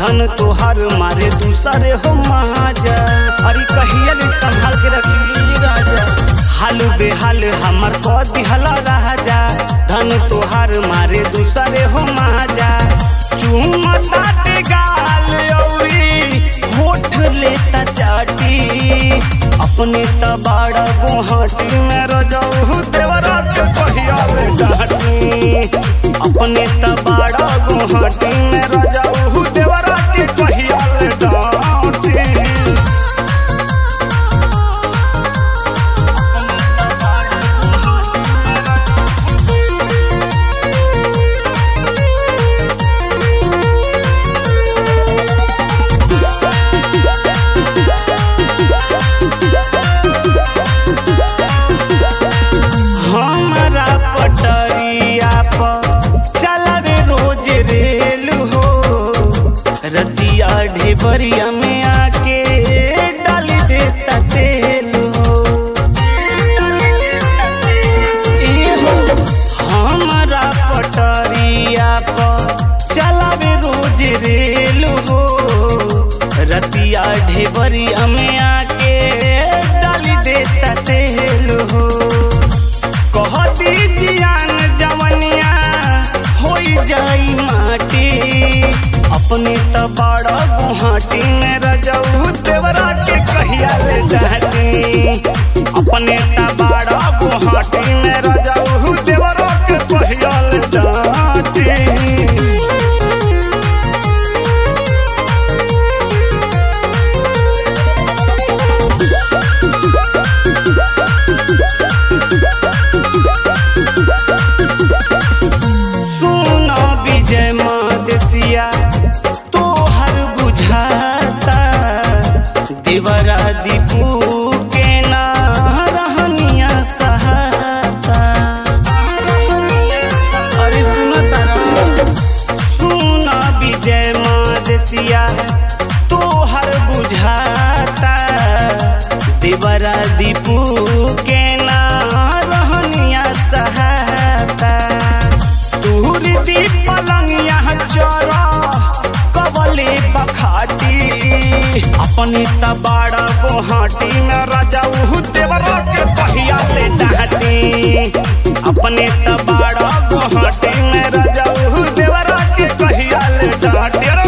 धन तोहार मारे दूसरे हो माजा अरे कहिया ले संभाल के रखी राजा हाल बेहाल हमर को दिहला राजा धन तोहार मारे दूसरे हो माजा चूमता ते गाल औरी होठ लेता चाटी अपने तबाड़ा गुहाटी में रजऊ देवरा के कहिया ले डाटी अपने तबाड़ा गुहाटी में रजऊ देवरा के कहिया ले डाटी हमारा पटरिया पर चलावे रोज रेल हो रतिया ढेबरिया में आके डाल देता तेल हो ए हो हमारा पटरिया पर चलावे रोज रेल हो रतिया ढेबरिया में आके डाल देता तेल हो कहती जियान जवनिया होई जाई माटी अपने तबाड़ा गुहाटी में रजऊ देवरा के कहिया ले जाती अपने तबाड़ा गुहाटी में रजऊ देवरा के कहिया ले जाती सुनो विजय मदेसिया तोहर बुझाता देवरा दीपू के ना रहनिया सहाता अरे सुनो तारा सुनो विजय मदेसिया तोहर बुझाता देवरा दीपू के ना रहनिया सहाता तूर दी पलंगिया चरा कबले बखाटी अपनी तबाड़ा गोहाटी में राजा उहु देवरा के पहिया ले डाटी अपने तबाड़ा गोहाटी में राजा उहु देवरा के पहिया ले डाटी